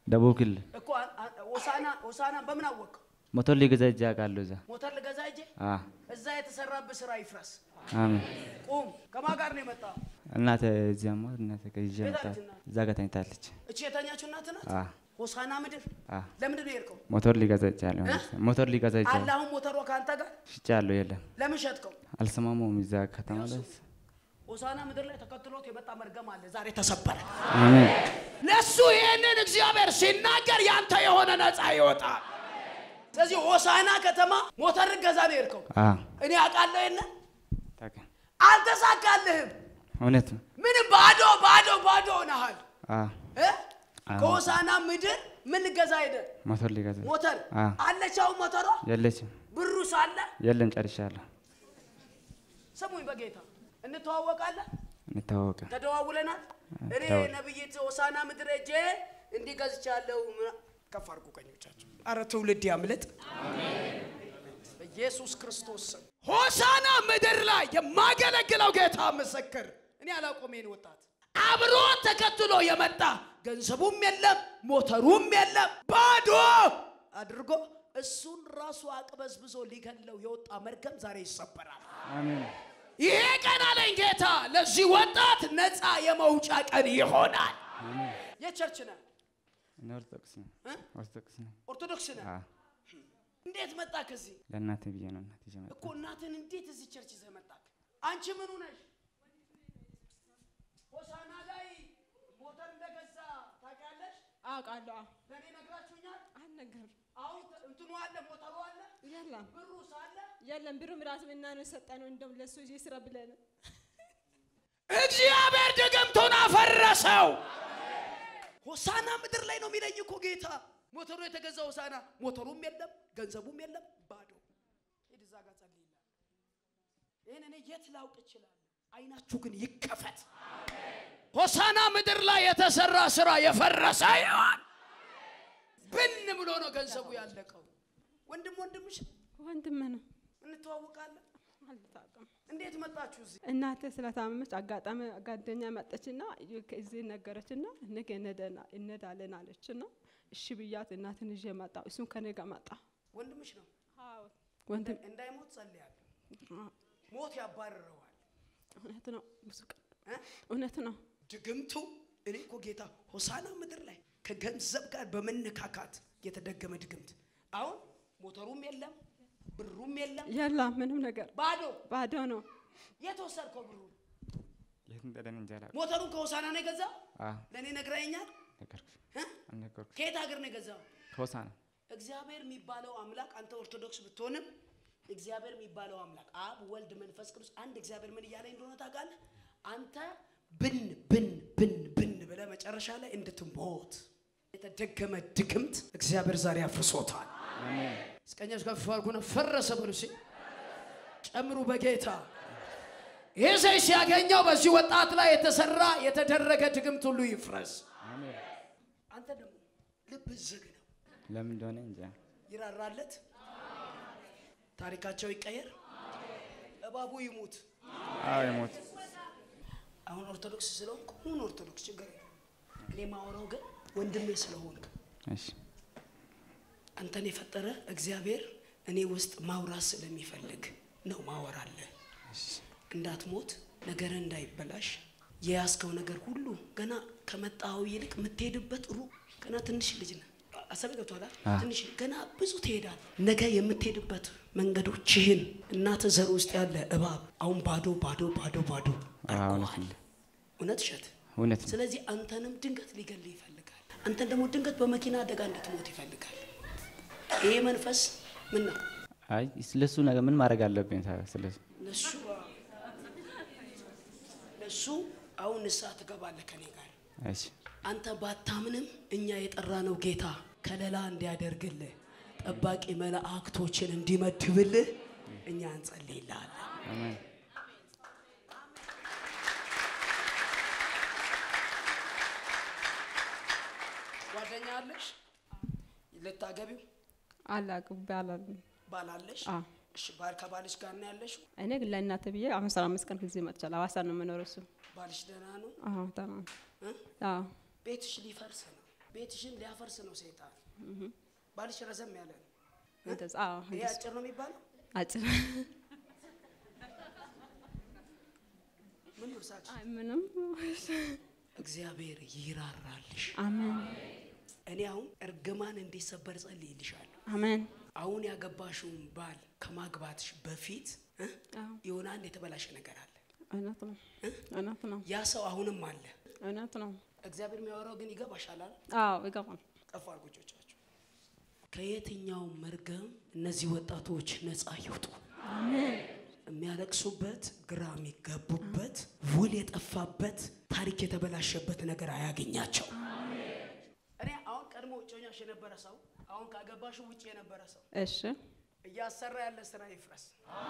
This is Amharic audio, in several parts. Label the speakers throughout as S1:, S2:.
S1: ደቡብ ክልል
S2: እኮ አ- አ- ሆሳና ሆሳና በምን አወቀው?
S1: ሞተር ሊገዛ እጅ አውቃለሁ እዛ።
S2: ሞተር ልገዛ እጄ
S1: አ
S2: እዛ የተሰራብህ ስራ ይፍረስ።
S1: አሜን።
S2: ቁም። ከማን ጋር ነው የመጣው?
S1: እናቴ እዚያማ እናቴ ከይዤ
S2: የት
S1: መጣ
S2: አለች እናት?
S1: እዛ ጋር ተኝታለች።
S2: እቺ የተኛችው እናት ናት?
S1: አ
S2: ሆሳና ምድር
S1: አ
S2: ለምንድን ነው የሄድከው?
S1: ሞተር ሊገዛ እጃለሁ
S2: እ?
S1: ሞተር ሊገዛ
S2: አለ
S1: እጃለሁ
S2: አሁን ሞተሯ ከአንተ ጋር
S1: ሽጫለሁ። የለም
S2: ለምን ሸጥከው?
S1: አልሰማማውም። እዛ ከተማ ላይ
S2: ሆሳና ምድር ላይ ተከትሎት የመጣ መርገም አለ። ዛሬ ተሰበረ።
S1: አሜን
S2: ለሱ ይሄንን እግዚአብሔር ሲናገር ያንተ የሆነ ነፃ ይወጣል። ስለዚህ ሆሳና ከተማ ሞተር ገዛ ነው የሄድከው።
S1: አ
S2: እኔ አውቃለሁ የለን
S1: ታውቃ
S2: አልተሳካልህም።
S1: እውነት ነው።
S2: ምንም ባዶ ባዶ ባዶ ሆነሃል።
S1: አ
S2: እ?
S1: አዎ።
S2: ከሆሳና ምድር ምን ልገዛ ሄደ?
S1: ሞተር ሊገዛ
S2: ሞተር
S1: አ
S2: አለች። አሁን ሞተሯ
S1: የለችም።
S2: ብሩ ሳለ
S1: የለም ጨርሻለሁ።
S2: ስሙኝ፣ በጌታ እንተዋወቃለን።
S1: እንታወቀ
S2: ተደዋውለናል። እኔ
S1: ተደዋውል።
S2: ነብይት ሆሳና ምድር ሄጄ እንዲህ ገዝቻለሁ። ምና- ከፍ አድርጉ ቀኞቻቸው። አረ ትውልድ ያምልጥ በኢየሱስ ክርስቶስ ስም። ሆሳና ምድር ላይ የማገለግለው ጌታ ምስክር፣ እኔ አላውቀውም ይሄን ወጣት አብሮ ተከትሎ የመጣ ገንዘቡም የለም ሞተሩም የለም ባዶ አድርጎ እሱን ራሱ አቅበዝብዞ ሊገለው የወጣ መርገም ዛሬ ይሰበራል።
S1: አሜን
S2: ይሄ ቀን አለኝ ጌታ ለዚህ ወጣት ነፃ የመውጫ ቀን ይሆናል። የቸርች ነህ
S1: እኔ ኦርቶዶክስ ነኝ።
S2: እ?
S1: ኦርቶዶክስ ነኝ።
S2: ኦርቶዶክስ ነህ።
S1: አ
S2: እንዴት መጣ ከዚህ
S1: ለእናቴ ብዬ ነው እናቴ ይዤ መጣሁ።
S2: እኮ እናትን እንዴት እዚህ ቸርች ይዘህ መጣህ? አንቺ ምኑ ነሽ? ሆሳና ላይ ሞተር እንደገዛ ታውቂያለሽ?
S3: አውቃለሁ። አዎ።
S2: ለእኔ ነግራችሁኛል።
S3: አልነገርም።
S2: አሁን ተ- እንትኑ አለ ሞተሩ አለ
S3: የለም
S2: ብሩ ሳለ
S3: የለም። ብሩም ራሱ እና ነው የሰጠነው። እንደውም ለእሱ ይዤ ስራ ብለን
S2: እግዚአብሔር ድግምቱን አፈረሰው። ሆሳና ምድር ላይ ነው የሚለኝ እኮ ጌታ። ሞተሩ የተገዛ ሆሳና፣ ሞተሩም የለም ገንዘቡም የለም ባዶ። ሂድ እዛ ጋር ጸልይላት። ይህን እኔ የት ላውቅ እችላለሁ? አይናችሁ ግን ይከፈት። ሆሳና ምድር ላይ የተሰራ ስራ የፈረሰ ይሆን ብን ብሎ ነው ገንዘቡ ያለቀው። ወንድም ወንድምሽ
S3: ወንድም ነው
S2: እንተዋወቃለን።
S3: አልታውቅም።
S2: እንዴት መጣችሁ እዚህ?
S3: እናቴ ስለታመመች አጋጣሚ ጓደኛ መጠችና እዚህ ነገረችና ነገ እንሄደና- እንሄዳለን አለችና እሺ ብያት እናትን ይዤ መጣሁ። እሱም ከኔ ጋር መጣ።
S2: ወንድምሽ ነው።
S3: ወንድም
S2: እንዳይሞት ጸልያለሁ። ሞት ያባርረዋል።
S3: እውነት ነው። ብዙ ቀን
S2: እ?
S3: እውነት ነው።
S2: ድግምቱ እኔ እኮ ጌታ ሆሳና ምድር ላይ ከገንዘብ ጋር በመነካካት የተደገመ ድግምት። አሁን ሞተሩም የለም ብሩም የለም
S3: የለም ምንም ነገር
S2: ባዶ።
S3: ባዶ ነው።
S2: የት ወሰድከው ብሩ?
S1: የት እንደደን እንጃ አላውቅም።
S2: ሞተሩን ከሆሳና ነው የገዛው?
S1: አ
S2: ለእኔ ነግረኸኛል።
S1: ነገርኩሽ
S2: እ?
S1: አልነገርኩሽ።
S2: ከየት ሀገር ነው የገዛው?
S1: ከሆሳና
S2: እግዚአብሔር የሚባለው አምላክ አንተ ኦርቶዶክስ ብትሆንም እግዚአብሔር የሚባለው አምላክ አብ፣ ወልድ፣ መንፈስ ቅዱስ አንድ እግዚአብሔር ምን እያለኝ እንደሆነ ታውቃለህ? አንተ ብን ብን ብን ብን ብለህ መጨረሻ ላይ እንድትሞት የተደገመ ድግምት እግዚአብሔር ዛሬ አፍርሶታል።
S1: አሜን
S2: እስቀኛች ከፍ አድርጉና ፈረሰ በሉ እስኪ ጨምሩ በጌታ ይህ ሰው ሲያገኘው በዚህ ወጣት ላይ የተሰራ የተደረገ ድግምት ሁሉ ይፍረስ።
S1: አሜን።
S2: አንተ ደግሞ ልብ ዝግ ነው።
S1: ለምን እንደሆነ እንጃ።
S2: ይራራለት፣ ታሪካቸው ይቀየር፣ እባቡ ይሙት።
S1: አዎ የሞት
S2: አሁን ኦርቶዶክስ ስለሆንክ ሁን ኦርቶዶክስ ችግር የለም። እኔ ማወራው ግን ወንድሜ ስለሆንክ
S1: እሺ
S2: አንተን የፈጠረ እግዚአብሔር እኔ ውስጥ ማውራት ስለሚፈልግ ነው ማወራለህ። እንዳትሞት ነገር እንዳይበላሽ የያዝከው ነገር ሁሉ ገና ከመጣው ይልቅ የምትሄድበት ሩቅ ገና ትንሽ ልጅ ነህ። አሰብ ገብቶሃል?
S1: አ።
S2: ትንሽ ገና ብዙ ትሄዳል። ነገ የምትሄድበት መንገዶችህን እናተ ዘር ውስጥ ያለ እባብ አሁን ባዶ ባዶ ባዶ ባዶ
S1: አዎ እውነት
S2: አድርገዋል።
S1: ነው።
S2: እውነት እሸት
S1: እውነት ነው።
S2: ስለዚህ አንተንም ድንገት ሊገልህ ይፈልጋል። አንተን ደግሞ ድንገት በመኪና አደጋ እንድትሞት ይፈልጋል። ይሄ መንፈስ ምን ነው?
S1: አይ ስለሱ ነገር ምን ማድረግ አለብኝ ታዲያ? ስለሱ
S2: ለሱ ለሱ አሁን ንስሐ ትገባለህ ከኔ ጋር።
S1: እሺ
S2: አንተ ባታምንም እኛ የጠራነው ጌታ ከለላ እንዲያደርግልህ ጠባቂ መላእክቶችን እንዲመድብልህ እኛ እንጸልይልሃለን።
S1: አሜን
S2: ጓደኛ አለሽ? ልታገቢው
S3: አላቅም ባላል
S2: ባላለሽ?
S3: አዎ።
S2: እሺ ባል ከባልሽ ጋር ነው ያለሽው?
S3: እኔ ግን ለእናቴ ብዬ አሁን አስራ አምስት ቀን ጊዜ መጥቻለሁ። ሐዋሳ ነው የምኖረው እሱ።
S2: ባልሽ ደህና ነው?
S3: አዎ ተማም
S2: እ?
S3: አዎ
S2: ቤትሽ ሊፈርስ ነው። ቤትሽን ሊያፈርስ ነው ሰይጣን። ባልሽ ረዘም ያለ ነው።
S3: እንደዛ አዎ
S2: ይሄ
S3: እንደዛ
S2: አጭር ነው የሚባለው።
S3: አጭር
S2: ምን ነው ሳቅሽ?
S3: አይ ምንም
S2: እግዚአብሔር ይራራልሽ።
S3: አሜን
S2: እኔ አሁን እርግማን እንዲሰበር ጸልይልሻለሁ።
S3: አሜን
S2: አሁን ያገባሽውን ባል ከማግባትሽ በፊት እ?
S3: አዎ
S2: የሆነ አንድ የተበላሸ ነገር አለ።
S3: እውነት ነው እውነት ነው
S2: ያ ሰው አሁንም አለ።
S3: እውነት ነው
S2: እግዚአብሔር የሚያወራው ግን ይገባሻል አይደል?
S3: አዎ ይገባል
S2: ጠፋ አርጎጆቻቸው ከየትኛው መርገም እነዚህ ወጣቶች ነፃ ይውጡ። የሚያለቅሱበት፣ ግራ የሚገቡበት፣ ውል የጠፋበት፣ ታሪክ የተበላሸበት ነገር አያገኛቸው። እኔ አሁን ቀድሞ እጮኛሽ የነበረ ሰው አሁን ካገባሽ ውጭ የነበረ ሰው
S3: እሺ
S2: እያሰራ ያለ ስራ ይፍረስ።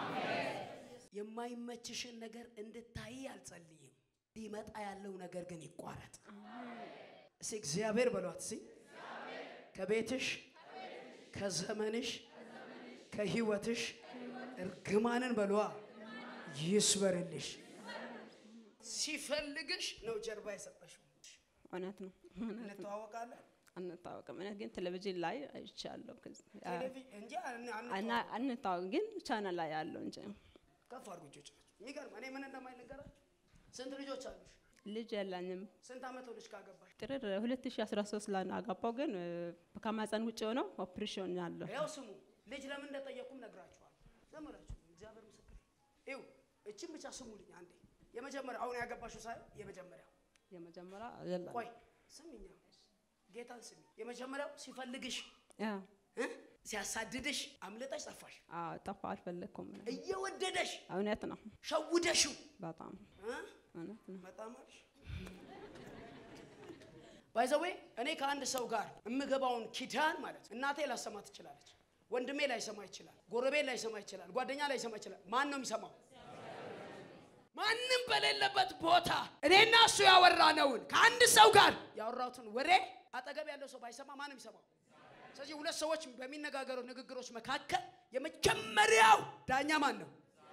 S2: የማይመችሽን ነገር እንድታይ አልጸልይም። ሊመጣ ያለው ነገር ግን ይቋረጥ። እስኪ እግዚአብሔር በሏት። እስኪ ከቤትሽ፣ ከዘመንሽ፣ ከህይወትሽ እርግማንን በሏ ይስበርልሽ። ሲፈልግሽ ነው ጀርባ የሰጠሽው።
S3: እውነት ነው እውነት ነው
S2: እንተዋወቃለን
S3: አንታወቅም እኔ ግን ቴሌቪዥን ላይ አይቻለሁ ከዚ- አ-
S2: ቴሌቪዥን እንጂ አን-
S3: እና
S2: አንተዋወቅም።
S3: አንታወቅ ግን ቻናል ላይ ያለው እንጂ
S2: ከፍ አድርጉ እጆቻችሁ። የሚገርም እኔ ምን እንደማይነገራችሁ ስንት ልጆች አሉሽ?
S3: ልጅ የለኝም
S2: ስንት ዓመት ሆነሽ ካገባሽ?
S3: ጥር 2013 ላይ ነው አጋባው ግን እ፣ ከማህፀን ውጭ ሆነው ኦፕሬሽን ያለው
S2: ያው ስሙ ልጅ ለምን እንደጠየቁም ነግራችኋል። ዝም ብላችሁ እግዚአብሔር ምስክር ይው እችን ብቻ ስሙልኝ አንዴ። የመጀመሪያ አሁን ያገባሽው ሳይሆን የመጀመሪያው
S3: የመጀመሪያ የለም
S2: ቆይ ስሚኛ፣ ጌታን ስሚ። የመጀመሪያው ሲፈልግሽ
S3: ያ
S2: እ? ሲያሳድድሽ አምልጠሽ ጠፋሽ።
S3: አዎ ጠፋ አልፈለግኩም እኔ።
S2: እየወደደሽ
S3: እውነት ነው
S2: ሸውደሽው
S3: በጣም
S2: እ?
S3: እውነት ነው
S2: በጣም አልሽ። ባይዘዌ እኔ ከአንድ ሰው ጋር የምገባውን ኪዳን ማለት እናቴ ላሰማ ትችላለች፣ ወንድሜ ላይሰማ ይችላል፣ ጎረቤት ላይሰማ ይችላል፣ ጓደኛ ላይሰማ ይችላል። ማን ነው የሚሰማው? ማንም በሌለበት ቦታ እኔና እሱ ያወራነውን ከአንድ ሰው ጋር ያወራሁትን ወሬ አጠገብ ያለው ሰው ባይሰማ ማንም ይሰማው። ስለዚህ ሁለት ሰዎች በሚነጋገሩ ንግግሮች መካከል የመጀመሪያው ዳኛ ማን ነው?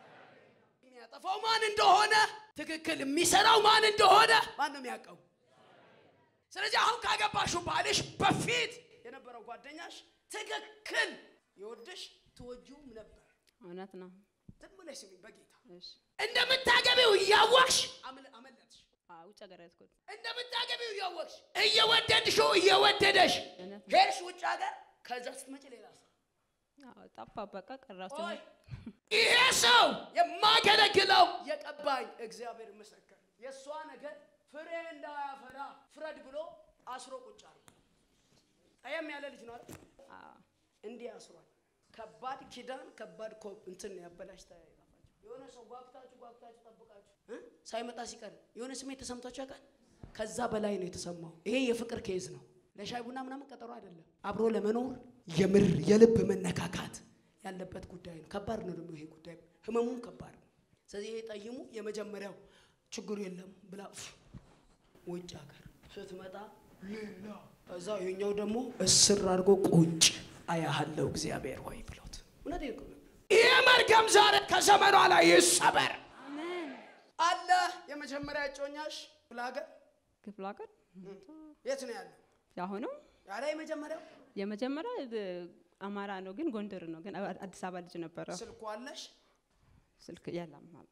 S2: የሚያጠፋው ማን እንደሆነ ትክክል የሚሰራው ማን እንደሆነ ማን ነው የሚያውቀው? ስለዚህ አሁን ካገባሽው ባልሽ በፊት የነበረው ጓደኛሽ ትክክል ይወድሽ ትወጂውም ነበር።
S3: እውነት ነው
S2: ዝም ብለሽ ስሚ በጌታ
S3: እሺ
S2: እንደምታገቢው እያወቅሽ አምል- አመለጥሽ።
S3: አዎ ውጭ ሀገር ያዝኩት
S2: እንደምታገቢው እያወቅሽ እየወደድሽው እየወደደሽ
S3: እውነት ነው
S2: ሄድሽ ውጭ ሀገር። ከዛ ስትመጪ ሌላ ሰው
S3: አዎ ጠፋ በቃ ቀራሱ
S2: ቆይ ይሄ ሰው የማገለግለው የቀባኝ እግዚአብሔር ምስክር የእሷ ነገር ፍሬ እንዳያፈራ ፍረድ ብሎ አስሮ ቁጭ አለ። ጠየም ያለ ልጅ ነው አይደል?
S3: አዎ
S2: እንዲህ አስሯል። ከባድ ኪዳን ከባድ ኮ- እንትን ያበላሽ የሆነ ሰው ጓጉታችሁ ጓጉታችሁ ጠብቃችሁ እ? ሳይመጣ ሲቀር የሆነ ስሜት ተሰምቷችሁ ያውቃል? ከዛ በላይ ነው የተሰማው። ይሄ የፍቅር ኬዝ ነው። ለሻይ ቡና ምናምን ቀጠሮ አይደለም። አብሮ ለመኖር የምር የልብ መነካካት ያለበት ጉዳይ ነው። ከባድ ነው ደግሞ ይሄ ጉዳይ፣ ህመሙም ከባድ ነው። ስለዚህ ይሄ ጠይሙ የመጀመሪያው ችግሩ የለም ብላ ፍ ውጭ ሀገር ስትመጣ ሌላ እዛ የኛው ደግሞ እስር አድርጎ ቁጭ አያሃለው እግዚአብሔር ሆይ ብሎት እውነቴን እኮ ነው። ይሄ መርገም ዛሬ ከዘመኗ ላይ ይሰበር
S3: አሜን
S2: አለ። የመጀመሪያ እጮኛሽ ክፍለ ሀገር
S3: ክፍለ ሀገር
S2: የት ነው ያለው?
S3: የአሁኑ
S2: ያለ የመጀመሪያው
S3: የመጀመሪያ እ፣ አማራ ነው ግን ጎንደር ነው ግን አ- አዲስ አበባ ልጅ ነበረ
S2: ስልኩ አለሽ፣
S3: ስልክ የለም አለ።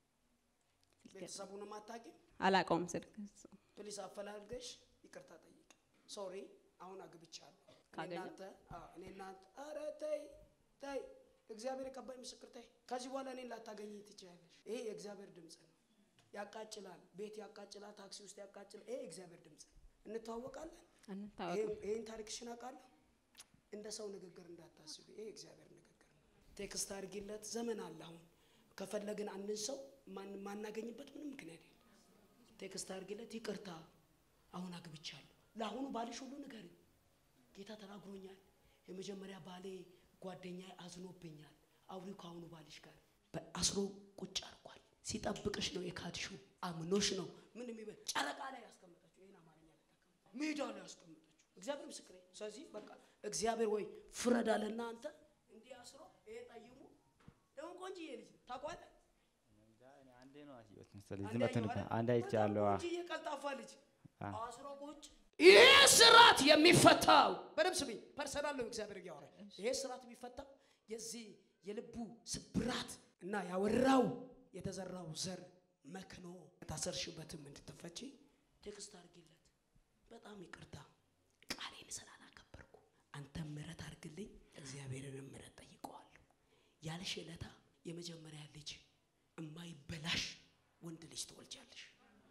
S3: ስልክ የለም።
S2: ቤተሰቡንም አታውቂም።
S3: አላውቀውም ስልክ
S2: ፕሊስ አፈላልገሽ ይቅርታ ጠይቅ። ሶሪ አሁን አግብቻለሁ። እኔ
S3: ካገኘ?
S2: እናንተ አዎ፣ እኔ እናንተ ኧረ ተይ ተይ፣ እግዚአብሔር የቀባይ ምስክር ተይ። ከዚህ በኋላ እኔን ላታገኝ ትችያለሽ። ይሄ የእግዚአብሔር ድምፅ ነው። ያቃጭላል፣ ቤት ያቃጭላል፣ ታክሲ ውስጥ ያቃጭላል። ይሄ የእግዚአብሔር ድምፅ ነው። እንተዋወቃለን።
S3: አንታወቅም
S2: ይሄን- ይሄን ታሪክሽን አውቃለሁ። እንደ ሰው ንግግር እንዳታስቢ። ይሄ የእግዚአብሔር ንግግር ነው። ቴክስት አድርጊለት። ዘመን አለ። አሁን ከፈለግን አንድን ሰው ማን- ማናገኝበት ምንም ምክንያት የለም። ቴክስት አድርጊለት። ይቅርታ አሁን አግብቻለሁ። ለአሁኑ ባልሽ ሁሉ ንገሪ። ጌታ ተናግሮኛል። የመጀመሪያ ባሌ ጓደኛ አዝኖብኛል። አውሪው ከአሁኑ ባልሽ ጋር በአስሮ ቁጭ አድርጓል። ሲጠብቅሽ ነው የካድሽው። አምኖሽ ነው ምን የሚበ ጨረቃ ላይ ያስቀመጠችው ይህን አማርኛ ልጠቀም ሜዳ ላይ ያስቀመጠችው እግዚአብሔር ምስክሬ። ስለዚህ በቃ እግዚአብሔር ወይ ፍረድ አለና አንተ እንዲህ አስሮ ይሄ ጠይሙ ደግሞ ቆንጅዬ ልጅ ነው ታውቀዋለህ።
S1: አንዴ ነው አየሁት መሰለኝ።
S2: አንዴ
S1: ዝም በትን
S2: አየሁ አይደል?
S1: አንድ አይቻለሁ።
S2: በጣም
S1: አዎ።
S2: ቆንጅዬ ቀልጣፋ ልጅ
S1: አዎ።
S2: አስሮ ቁጭ ይሄ ስርዓት የሚፈታው በደምብ ስሚ፣ ፐርሰናል ነው እግዚአብሔር እያወራ ይሄ ስርዓት የሚፈታው የዚህ የልቡ ስብራት እና ያወራው የተዘራው ዘር መክኖ ታሰርሽበትም እንድትፈቺ ቴክስት አድርጊለት። በጣም ይቅርታ ቃሌን ስላላከበርኩ አንተ ምሕረት አድርግልኝ፣ እግዚአብሔርን ምሕረት ጠይቀዋለሁ ያልሽ ዕለታ የመጀመሪያ ልጅ እማይበላሽ ወንድ ልጅ ትወልጃለሽ።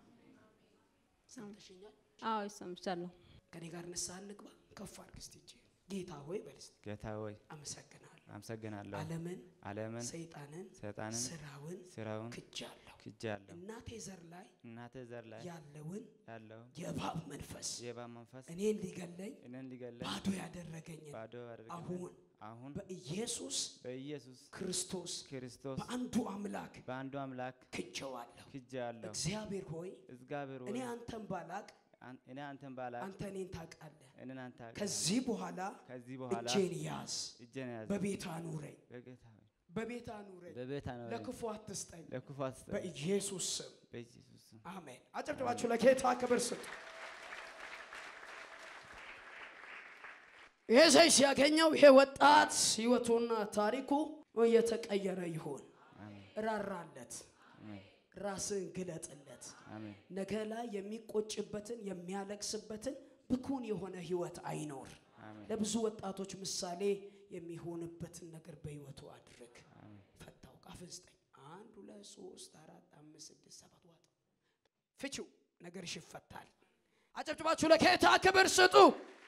S2: ሰምተሽኛል?
S3: አዎ ይሰምቻለሁ።
S2: ከኔ ጋር ንስሐ እንግባ። ከፍ አድርግ እስቲ እጅ ጌታ ሆይ በል እስቲ
S1: ጌታ ሆይ
S2: አመሰግናለሁ።
S1: አመሰግናለሁ።
S2: ዓለምን፣
S1: ዓለምን
S2: ሰይጣንን፣
S1: ሰይጣንን
S2: ስራውን
S1: ስራውን
S2: ክጃለሁ።
S1: ክጃለሁ።
S2: እናቴ ዘር ላይ
S1: እናቴ ዘር ላይ
S2: ያለውን
S1: ያለውን
S2: የእባብ መንፈስ
S1: የእባብ መንፈስ
S2: እኔን ሊገለኝ
S1: እኔን ሊገለኝ
S2: ባዶ ያደረገኝን
S1: ባዶ አድርገኝ
S2: አሁን
S1: አሁን
S2: በኢየሱስ
S1: በኢየሱስ
S2: ክርስቶስ
S1: ክርስቶስ
S2: በአንዱ አምላክ
S1: በአንዱ አምላክ
S2: ክጀዋለሁ።
S1: ክጃለሁ።
S2: እግዚአብሔር ሆይ
S1: እግዚአብሔር
S2: እኔ
S1: ሆይ
S2: አንተን ባላቅ
S1: አን- እኔ አንተን ባላቅ
S2: አንተ እኔን ታውቃለህ።
S1: እኔን አንተ አውቃለህ።
S2: ከዚህ በኋላ
S1: ከዚህ በኋላ
S2: እጄን ያዝ፣
S1: እጄን ያዝ
S2: በቤት አኑረኝ፣
S1: በጌታ ሆይ
S2: በቤት አኑረኝ፣
S1: በቤት አኖረኝ
S2: ለክፉ አትስጠኝ።
S1: ለክፉ አትስጠኝ
S2: በኢየሱስ ስም
S1: በኢየሱስ ስም
S2: አሜን። አጨብጭባችሁ ለጌታ ክብር ስጡ። ይሄ ሰው ሲያገኘው ይሄ ወጣት ህይወቱና ታሪኩ እየተቀየረ ይሆን።
S1: አሜን
S2: ራራለት፣
S1: አሜን
S2: ራስን ግለጥለት።
S1: አሜን
S2: ነገ ላይ የሚቆጭበትን የሚያለቅስበትን ብኩን የሆነ ህይወት አይኖር።
S1: አሜን
S2: ለብዙ ወጣቶች ምሳሌ የሚሆንበትን ነገር በህይወቱ አድርግ።
S1: አሜን
S2: ፈታው ቃፍን ስጠኝ። አንድ ሁለት ሶስት አራት አምስት ስድስት ሰባት ዋጠው። ፍቺው ነገርሽ ይፈታል። አጨብጭባችሁ ለጌታ ክብር ስጡ።